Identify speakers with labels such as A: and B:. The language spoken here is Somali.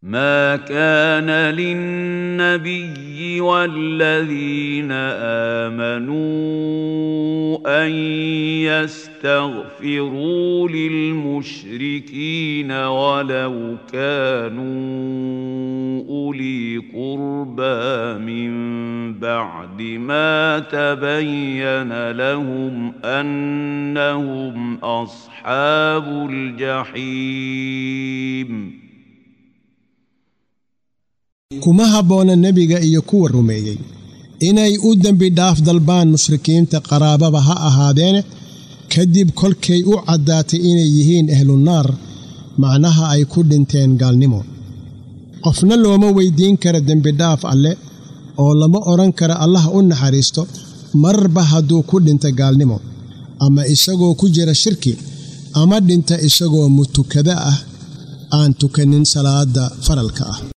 A: ما كان للنبي والذين امنوا ان يستغفروا للمشركين ولو كانوا اولي قربى من بعد ما تبين لهم انهم اصحاب الجحيم
B: kuma habboona nebiga iyo kuwa rumeeyey inay u dembi dhaaf dalbaan mushrikiinta qaraababa ha ahaadeene kadib kolkay u caddaatay inay yihiin ahlunaar macnaha ay ku dhinteen gaalnimo qofna looma weyddiin kara dembidhaaf alle oo lama odhan kara allah u naxariisto marba hadduu ku dhinta gaalnimo ama isagoo ku jira shirki ama dhinta isagoo mutukada ah aan tukanin salaadda faralka ah